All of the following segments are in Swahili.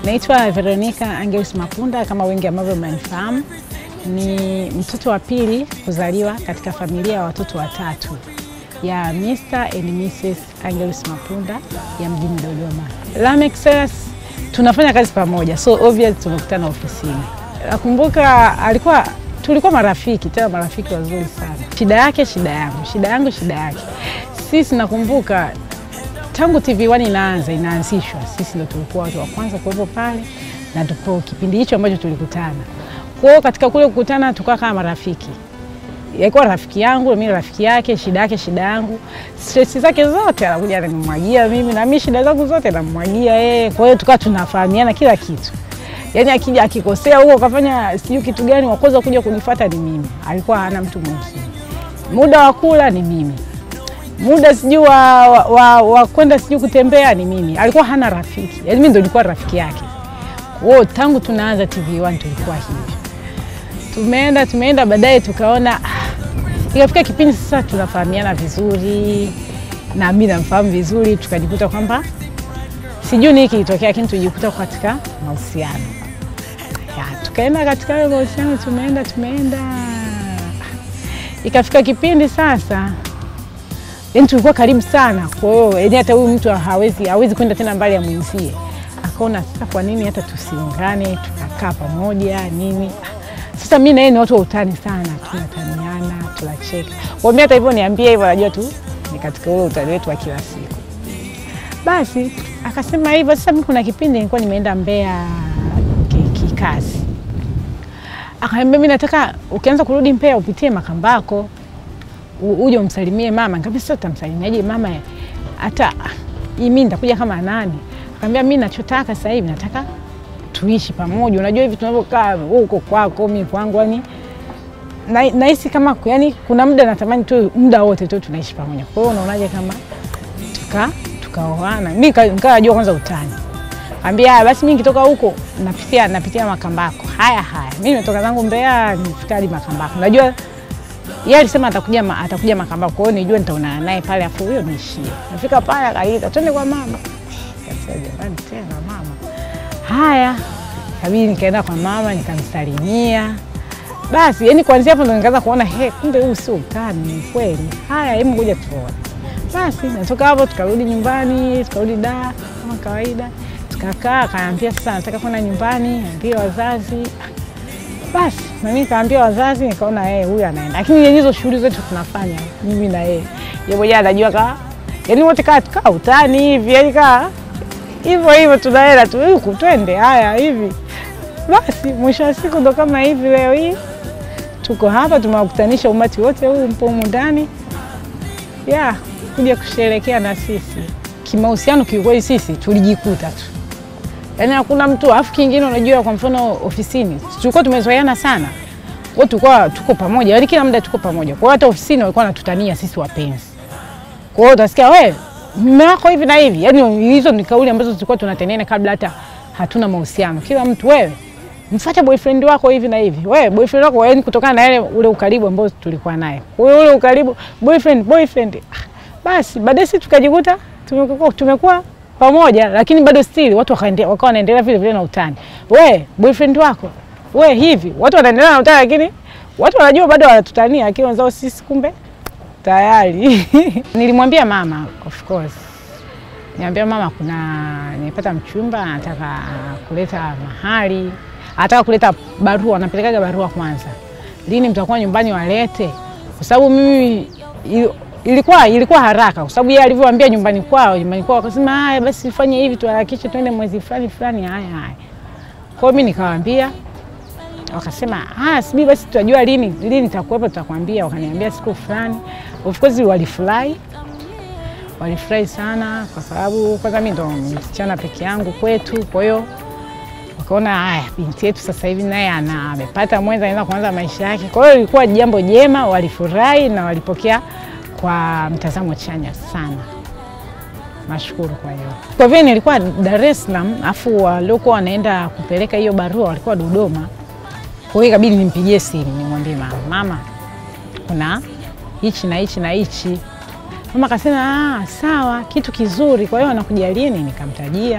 Naitwa Veronica Angelis Mapunda, kama wengi ambavyo mnanifahamu. Ni mtoto wa pili kuzaliwa katika familia ya watoto watatu ya Mr. and Mrs. Angelis Mapunda ya mjini Dodoma. Lameck Selas tunafanya kazi pamoja, so obvious tumekutana ofisini. Nakumbuka alikuwa tulikuwa marafiki, tena marafiki wazuri sana. Shida yake shida yangu, shida yangu shida yake. Sisi nakumbuka tangu TV1 inaanza inaanzishwa, sisi ndo tulikuwa watu wa kwanza kuwepo pale na tupo kipindi hicho ambacho tulikutana. Kwa hiyo katika kule kukutana tukawa kama marafiki, yalikuwa rafiki yangu, mimi rafiki yake, shida yake shida yangu, stress zake zote anakuja ananimwagia mimi, na mimi shida zangu zote namwagia yeye. Kwa hiyo tukawa tunafahamiana kila kitu, yaani akija akikosea huko kafanya sijui kitu gani, wa kwanza kuja kunifuata ni mimi, alikuwa hana mtu mwingine. Muda wa kula ni mimi muda sijui wa, wa, wa, wa kwenda sijui kutembea ni mimi. Alikuwa hana rafiki, yaani mimi ndo nilikuwa rafiki yake. Wo, tangu tunaanza TV1 tulikuwa hivyo, tumeenda tumeenda, baadaye tukaona ah, ikafika kipindi sasa tunafahamiana vizuri na mimi namfahamu vizuri, tukajikuta kwamba sijui nini kilitokea, lakini tujikuta katika mahusiano ya, tukaenda katika hayo mahusiano, tumeenda tumeenda, ikafika kipindi sasa yani tulikuwa karibu sana. Kwa hiyo yani hata huyu mtu hawezi hawezi kwenda tena mbali ya mwenzie. Akaona sasa, kwa nini hata tusiungane tukakaa pamoja nini? Sasa mimi na yeye ni watu wa utani sana, tunataniana tunacheka. Kwa mimi hata hivyo niambie hivyo, najua tu ni katika ule utani wetu wa kila siku. Basi akasema hivyo. Sasa mimi kuna kipindi nilikuwa nimeenda Mbeya kikazi, akaniambia mimi nataka ukianza kurudi Mbeya upitie Makambako uje umsalimie mama. Nikamwambia sasa utamsalimiaje mama? Hata mimi nitakuja kama nani? Akamwambia mimi nachotaka sasa hivi nataka tuishi pamoja. Unajua hivi tunavyokaa huko kwako, mimi kwangu, yani nahisi kama yani kuna muda natamani tu muda wote tu tunaishi pamoja. Kwa hiyo unaonaje kama tuka tukaoana? Mimi nikajua kwanza utani. Ambia basi mimi nikitoka huko napitia napitia Makambako. Haya haya. Mimi nimetoka zangu Mbeya nifika hadi Makambako. Najua yeye alisema atakuja ma, atakuja Makambako, kwa hiyo nijue nitaonana naye pale, afu huyo niishie. Nafika pale akaita twende kwa mama, kasema jamani, tena mama. Haya, kabidi nikaenda kwa mama nikamsalimia. Basi yani kuanzia hapo ndo nikaanza kuona he, kumbe huu sio utani, ni kweli. Haya, hebu ngoja tuone. Basi natoka hapo tukarudi nyumbani, tukarudi da kama kawaida, tukakaa. Akaniambia sasa nataka kwenda nyumbani, ambie wazazi basi na mimi nikaambia wazazi, nikaona yeye huyu anaenda, lakini hizo shughuli zetu tunafanya mimi na yeye, yeye mwenyewe anajua ka yani wote kaa tukaa utani hivi, yani kaa hivyo hivyo, tunaenda tu huku twende haya hivi. Basi mwisho wa siku ndo kama hivi, leo hii tuko hapa, tumewakutanisha umati wote huu mpo humu ndani ya kuja kusherekea na sisi. Kimahusiano kiukweli sisi tulijikuta tu Yaani hakuna mtu alafu kingine, unajua kwa mfano ofisini tulikuwa tumezoeana sana, kwa tulikuwa tuko pamoja, yaani kila muda tuko pamoja. Kwa hiyo hata ofisini walikuwa wanatutania sisi wapenzi. Kwa hiyo utasikia wewe mume wako hivi na hivi, yaani hizo ni kauli ambazo tulikuwa tunatendana kabla hata hatuna mahusiano. Kila mtu wewe mfuate boyfriend wako hivi na hivi, wewe boyfriend wako, yaani kutokana na ile ule ukaribu ambao tulikuwa naye. Kwa hiyo ule ukaribu boyfriend boyfriend, basi baadaye sisi tukajikuta tumekuwa tumekuwa pamoja lakini bado still watu wakawa wanaendelea vile vile na utani. We boyfriend wako we hivi, watu wanaendelea na utani, lakini watu wanajua bado wanatutania, lakini wenzao sisi kumbe tayari. Nilimwambia mama, of course, niambia mama, kuna nimepata mchumba anataka kuleta mahali, anataka kuleta barua, anapelekaga barua kwanza, lini mtakuwa nyumbani walete, kwa sababu mimi ilikuwa ilikuwa haraka kwa sababu yeye alivyoambia nyumbani kwao, nyumbani kwao akasema haya basi fanye hivi, tuharakishe twende mwezi fulani fulani. Haya haya, kwa hiyo mimi nikawaambia, wakasema haya, sibi basi tutajua lini lini nitakuwepo, tutakwambia. Wakaniambia siku fulani. Of course walifurahi, walifurahi sana, kwa sababu kwanza mimi ndo msichana peke yangu kwetu, kwa hiyo wakaona haya, binti yetu sasa hivi naye ana amepata mwenza, anaenda kuanza maisha yake. Kwa hiyo ilikuwa jambo jema, walifurahi na walipokea kwa mtazamo chanya sana. Nashukuru. Kwa hiyo kwa vile nilikuwa Dar es Salaam, afu waliokuwa wanaenda kupeleka hiyo barua walikuwa Dodoma, kwa hiyo ikabidi nimpigie simu nimwambie mama, mama, kuna hichi na hichi na hichi. Mama akasema ah, sawa, kitu kizuri. Kwa hiyo anakuja lini? Nikamtajia,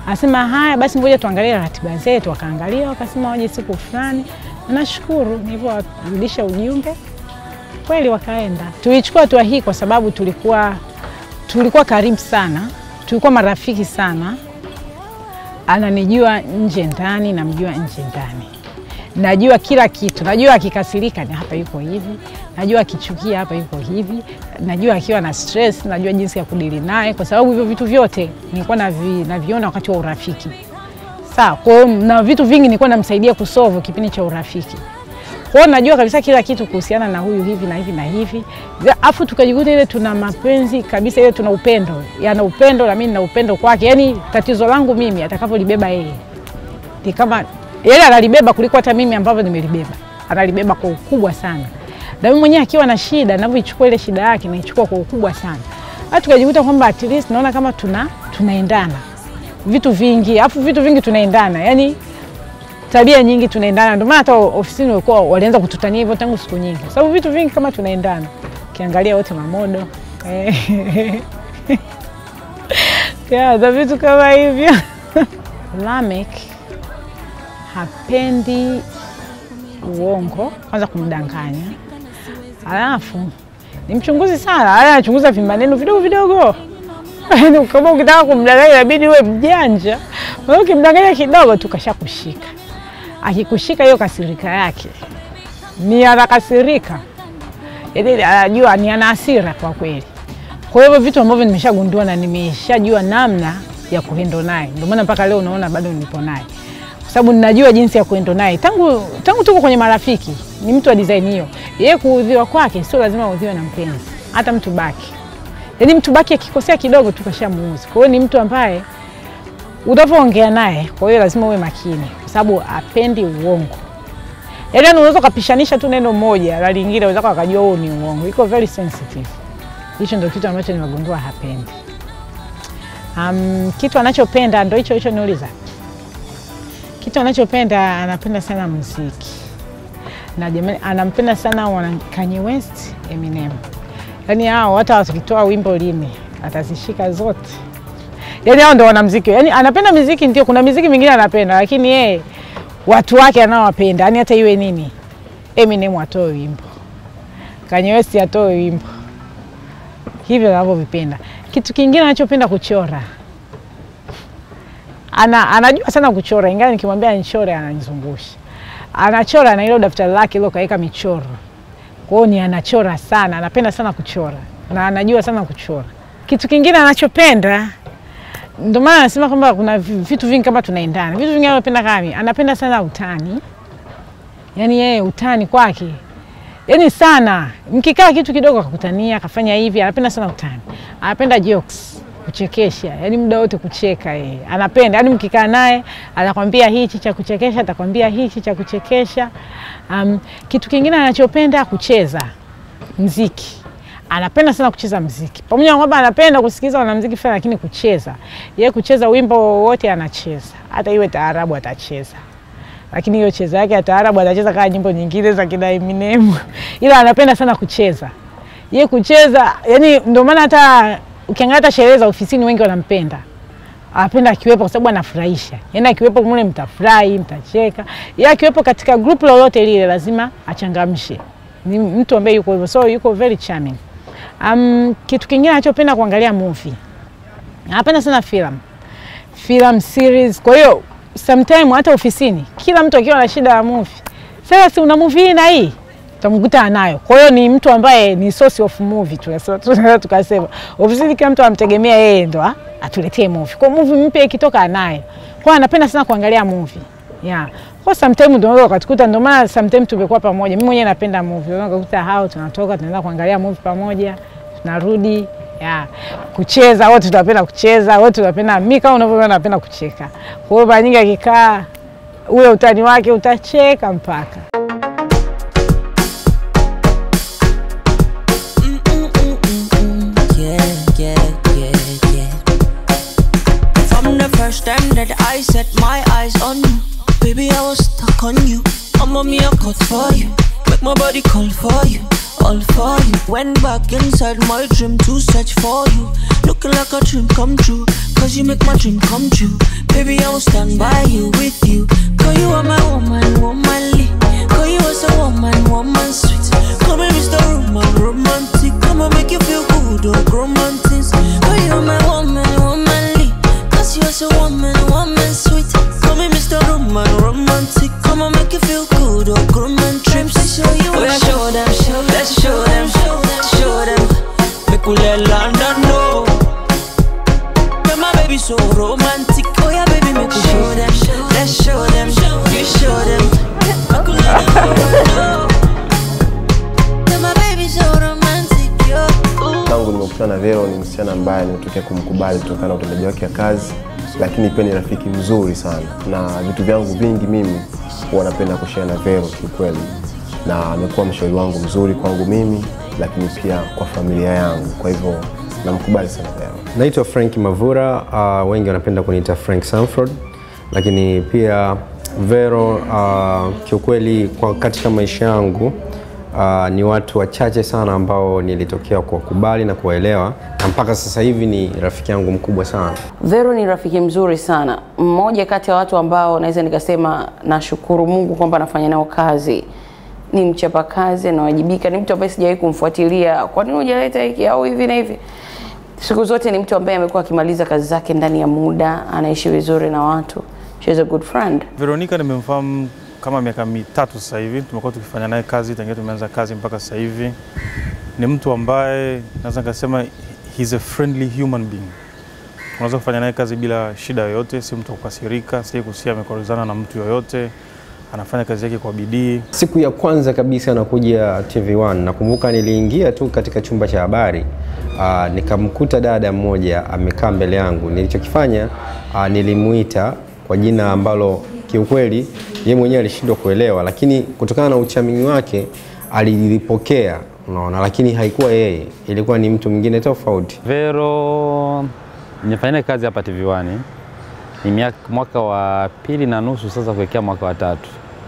Anasema haya basi, ngoja tuangalie ratiba zetu. Wakaangalia wakasema waje siku fulani, na nashukuru nilivyowarudisha ujumbe kweli wakaenda. Tulichukua hatua hii kwa sababu tulikuwa tulikuwa karibu sana, tulikuwa marafiki sana. Ananijua nje ndani, namjua nje ndani, najua kila kitu. Najua akikasirika ni hapa yuko hivi, najua akichukia hapa yuko hivi, najua akiwa na stress, najua jinsi ya kudili naye, kwa sababu hivyo vitu vyote nilikuwa navi, naviona wakati wa urafiki. Sawa, kwa hiyo na vitu vingi nilikuwa namsaidia kusolve kipindi cha urafiki. Kwa hiyo najua kabisa kila kitu kuhusiana na huyu hivi na hivi na hivi, afu tukajikuta ile tuna mapenzi kabisa, ile tuna upendo, yana upendo na mimi nina upendo kwake. Yani tatizo langu mimi atakavyolibeba yeye ni kama yeye analibeba kuliko hata mimi ambavyo nimelibeba, analibeba kwa ukubwa sana, na mimi mwenyewe akiwa na shida, ninavyoichukua ile shida yake naichukua kwa ukubwa sana. Hata tukajikuta kwamba at least naona kama tuna tunaendana vitu vingi, afu vitu vingi tunaendana yani tabia nyingi tunaendana, ndio maana hata ofisini walikuwa walianza kututania hivyo tangu siku nyingi, sababu vitu vingi kama tunaendana. Ukiangalia wote mamodo za vitu kama hivyo. Lamek hapendi uongo, kwanza kumdanganya, alafu ni mchunguzi sana, anachunguza vimaneno vidogo vidogo kama ukitaka kumdanganya inabidi uwe mjanja, ukimdanganya kidogo tu kashakushika akikushika hiyo kasirika yake ni anakasirika, yaani anajua ni ana hasira kwa kweli. Kwa hivyo vitu ambavyo nimeshagundua na nimeshajua namna ya kuendo naye, ndio maana mpaka leo unaona bado nipo naye, kwa sababu ninajua jinsi ya kuendo naye tangu tangu tuko kwenye marafiki. Ni mtu wa design hiyo. Yeye kuudhiwa kwake sio lazima audhiwe na mpenzi, hata mtu baki, yaani mtu baki akikosea kidogo tu kashamuuzi. Kwa hiyo ni mtu ambaye utavyoongea naye, kwa hiyo lazima uwe makini sababu apendi uongo. Yaani unaweza ukapishanisha tu neno moja la lingine, wenzako akajua huo ni uongo. Iko very sensitive. Hicho ndio kitu ambacho nimegundua hapendi. Um, kitu anachopenda ndio hicho hicho niuliza. Kitu anachopenda anapenda sana muziki. Na jamani anampenda sana wana Kanye West, Eminem. Yaani hao hata wakitoa wimbo lini atazishika zote. Yaani hao ndio wanamuziki. Yaani anapenda muziki ndio, kuna muziki mingine anapenda, lakini yeye watu wake anaowapenda, yaani hata iwe nini, Eminem atoe wimbo, Kanye West atoe wimbo, hivyo anavyovipenda. Kitu kingine anachopenda kuchora, ana, anajua sana kuchora, ingawa nikimwambia nichore ananizungusha. Anachora na ile daftari lake ile kaweka michoro, kwa hiyo ni anachora sana, anapenda sana kuchora na anajua sana kuchora. Kitu kingine anachopenda ndio maana anasema kwamba kuna vitu vingi kama tunaendana. Vitu vingi anapenda kama anapenda sana utani, yaani yeye utani kwake yaani sana, mkikaa kitu kidogo akakutania akafanya hivi, anapenda sana utani, anapenda jokes, kuchekesha, yaani muda wote kucheka yeye anapenda, yaani mkikaa naye atakwambia hichi cha kuchekesha, atakwambia hichi cha kuchekesha. Um, kitu kingine anachopenda kucheza mziki anapenda sana kucheza mziki, pamoja na kwamba anapenda kusikiliza wanamziki fulani, lakini kucheza yeye, kucheza wimbo wowote anacheza, hata iwe taarabu atacheza, lakini hiyo cheza yake ya taarabu atacheza kama nyimbo nyingine za kina Eminem, ila anapenda sana kucheza yeye, kucheza yani, ndio maana hata ukiangalia hata sherehe za ofisini wengi wanampenda, anapenda akiwepo kwa sababu anafurahisha. Yani akiwepo mule mtafurahi, mtacheka. Yeye akiwepo katika group lolote lile lazima achangamshe. Ni mtu ambaye yuko hivyo, so yuko very charming. Um, kitu kingine anachopenda kuangalia movie. Anapenda sana film. Film series. Kwa hiyo sometime hata ofisini kila mtu akiwa na shida ya movie. Sasa si una movie hii na hii? Utamkuta anayo. Kwa hiyo ni mtu ambaye ni source of movie tunaweza tukasema. Ofisini kila mtu anamtegemea yeye ndo atuletee movie. Kwa movie mpya ikitoka anayo. Kwa anapenda sana kuangalia movie. Yeah. Kwa sometimes tunaweza ukatukuta, ndio maana sometimes tumekuwa pamoja. Mimi mwenyewe napenda movie. Unaweza kukuta hao tunatoka tunaenda kuangalia movie pamoja, tunarudi. Yeah. Kucheza wote tunapenda kucheza, wote tunapenda mimi kama unavyoona napenda kucheka. Kwa hiyo mara nyingi akikaa ule utani wake utacheka mpaka. First time that I set my eyes on you Baby, I was stuck on you. I'm a me a cut for you. Make my body call for you. all for you. Went back inside my dream to search for you. Looking like a dream come true. Cause you make my dream come true. Baby, I will stand by you, with you. Cause you are my woman, womanly. Cause you are so woman, woman sweet. Come here, Mr. Roman, romantic. Come and make you feel good, oh, romantic. Cause you are my woman, womanly. Cause you are so woman, woman sweet. Come here, Mr. Roman, romantic. Come and make you feel good, oh, romantic. Trips to show you. Oh, yeah, show them, show them, show them, show them, show them. Make we let London know. Yeah, my baby so romantic. Oh yeah, baby, make we show them. Let's show them. You show them. Make we let them know. Yeah, my baby so romantic. Yo. Ooh. tangu nimekutana na Vero ni msichana ambaye nimetokea kumkubali kutokana na utendaji wake wa kazi, lakini pia ni rafiki mzuri sana, na vitu vyangu vingi mimi huwa napenda kushare na Vero kiukweli, na amekuwa mshauri wangu mzuri kwangu mimi, lakini pia kwa familia yangu. Kwa hivyo namkubali sana Vero. Naitwa Frank Mavura, uh, wengi wanapenda kuniita Frank Sanford, lakini pia Vero uh, kiukweli kwa katika maisha yangu uh, ni watu wachache sana ambao nilitokea kuwakubali na kuwaelewa na mpaka sasa hivi ni rafiki yangu mkubwa sana. Vero ni rafiki mzuri sana, mmoja kati ya watu ambao naweza nikasema nashukuru Mungu kwamba nafanya nao kazi. Ni mchapakazi, anawajibika, ni mtu ambaye sijawahi kumfuatilia, kwa nini hujaleta hiki au hivi na hivi. Siku zote ni mtu ambaye amekuwa akimaliza kazi zake ndani ya muda, anaishi vizuri na watu. She's a good friend. Veronica nimemfahamu kama miaka mitatu sasa hivi, tumekuwa tukifanya naye kazi tangia tumeanza kazi mpaka sasa hivi. Ni mtu ambaye naweza nikasema he's a friendly human being. Unaweza kufanya naye kazi bila shida yoyote, si mtu wa kukasirika, si kusikia amekorozana na mtu yoyote, anafanya kazi yake kwa bidii. Siku ya kwanza kabisa nakuja TV1 nakumbuka niliingia tu katika chumba cha habari uh, nikamkuta dada mmoja amekaa mbele yangu. Nilichokifanya uh, nilimuita kwa jina ambalo kiukweli yeye mwenyewe alishindwa kuelewa, lakini kutokana na uchamii wake alilipokea, unaona, lakini haikuwa yeye, ilikuwa ni mtu mwingine tofauti. Vero nimefanya naye kazi hapa TV1 ni miaka, mwaka wa pili na nusu sasa kuelekea mwaka wa tatu.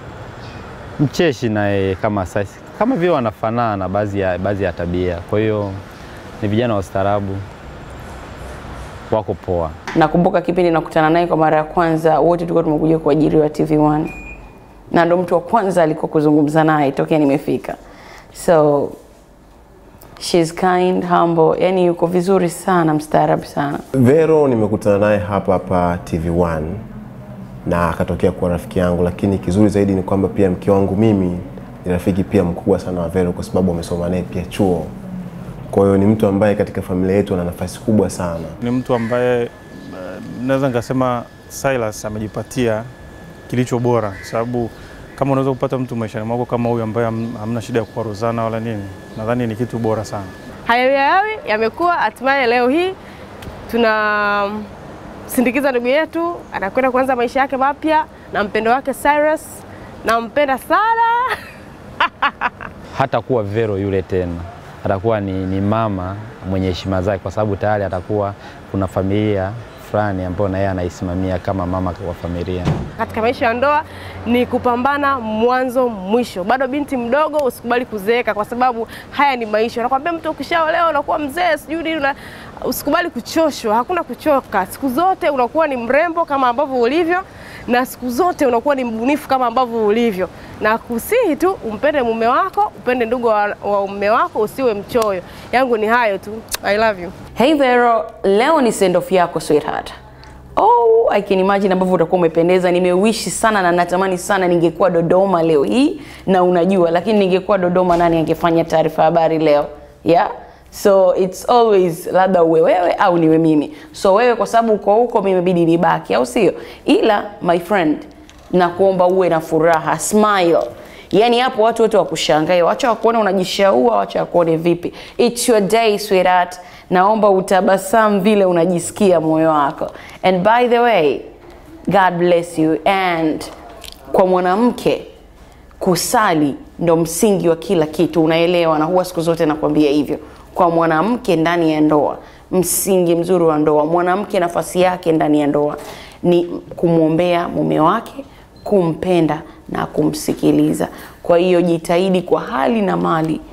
Mcheshi naye kama sasa, kama vile wanafanana baadhi ya, baadhi ya tabia. Kwa hiyo ni vijana wastaarabu, wako poa. Nakumbuka kipindi nakutana naye kwa mara ya kwanza, wote tulikuwa tumekuja kuajiriwa TV1 na ndo mtu wa kwanza alikuwa kuzungumza naye tokea nimefika, so she's kind, humble, yani yuko vizuri sana, mstaarabu sana. Vero nimekutana naye hapa hapa TV1 na akatokea kuwa rafiki yangu, lakini kizuri zaidi ni kwamba pia mke wangu mimi ni rafiki pia mkubwa sana wa Vero kwa sababu amesoma naye pia chuo. Kwa hiyo ni mtu ambaye katika familia yetu ana nafasi kubwa sana. Ni mtu ambaye eh, naweza nikasema Silas amejipatia kilicho bora, kwa sababu kama unaweza kupata mtu maishani mwako kama huyu ambaye ham- hamna shida ya kuwaruzana wala nini, nadhani ni kitu bora sana. hayawi hayawi yamekuwa hatimaye leo hii tunamsindikiza ndugu yetu anakwenda kuanza maisha yake mapya na mpendo wake Cyrus. Nampenda sana. hata kuwa Vero yule tena, atakuwa ni, ni mama mwenye heshima zake, kwa sababu tayari atakuwa kuna familia fulani ambayo na yeye anaisimamia kama mama wa familia. Katika maisha ya ndoa ni kupambana mwanzo mwisho. Bado binti mdogo, usikubali kuzeeka, kwa sababu haya ni maisha. Nakwambia mtu ukishaolewa unakuwa mzee, sijui nini, una- usikubali kuchoshwa. Hakuna kuchoka, siku zote unakuwa ni mrembo kama ambavyo ulivyo, na siku zote unakuwa ni mbunifu kama ambavyo ulivyo, na kusihi tu umpende mume wako, upende ndugu wa, wa mume wako, usiwe mchoyo. Yangu ni hayo tu. I love you. Hey Vero, leo ni send off yako sweetheart. Oh, I can imagine ambavyo utakuwa umependeza. Nimewishi sana na natamani sana ningekuwa Dodoma leo hii, na unajua, lakini ningekuwa Dodoma, nani angefanya taarifa ya habari leo? Yeah? So it's always labda uwe wewe au niwe mimi. So wewe kwa sababu uko huko, mimi imebidi nibaki, au sio? Ila my friend, nakuomba uwe na furaha, smile. Yaani hapo watu wote wakushangae, wacha wakuone unajishaua, wacha wakuone vipi. It's your day sweetheart. Naomba utabasamu vile unajisikia moyo wako. And by the way, God bless you. And kwa mwanamke kusali ndo msingi wa kila kitu, unaelewa? Na huwa siku zote nakwambia hivyo. Kwa mwanamke ndani ya ndoa, msingi mzuri wa ndoa, mwanamke nafasi yake ndani ya ndoa ni kumwombea mume wake, kumpenda na kumsikiliza. Kwa hiyo jitahidi kwa hali na mali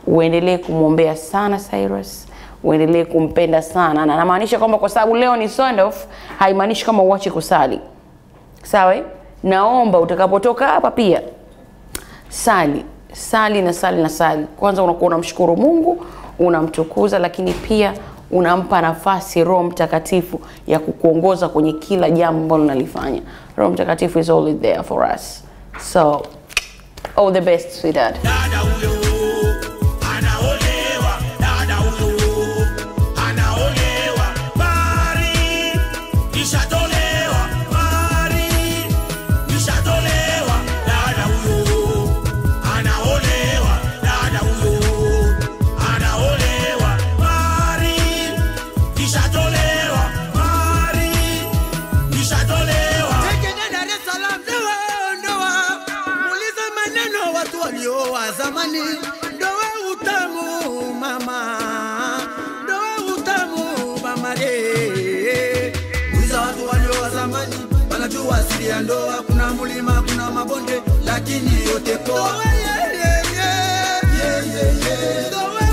uendelee kumwombea sana Cyrus, uendelee kumpenda sana, na namaanisha kwamba kwa sababu leo ni send off, haimaanishi kama uache kusali. Sawa? eh? Naomba utakapotoka hapa pia sali sali na sali na sali. Kwanza unakuwa unamshukuru Mungu, unamtukuza, lakini pia unampa nafasi Roho Mtakatifu ya kukuongoza kwenye kila jambo ambalo unalifanya. Roho Mtakatifu is always there for us. So all the best sweetheart. dada huyo anaolewa, dada huyo anaolewa, bari ishatolewa, bari ishatolewa, dada huyo anaolewa, dada huyo anaolewa, bari ishatolewa, bari ishatolewa. Tekene Dar es Salaam, ndoa ndoa, muulize maneno watu walioa zamani. Ndoa utamu mama, ndoa utamu mama eh. Muuliza watu walioa zamani, wanajua asili ya ndoa. Kuna mlima, kuna mabonde, lakini yote poa. Ndoa, yeah, yeah, yeah. Yeah, yeah, yeah. Ndoa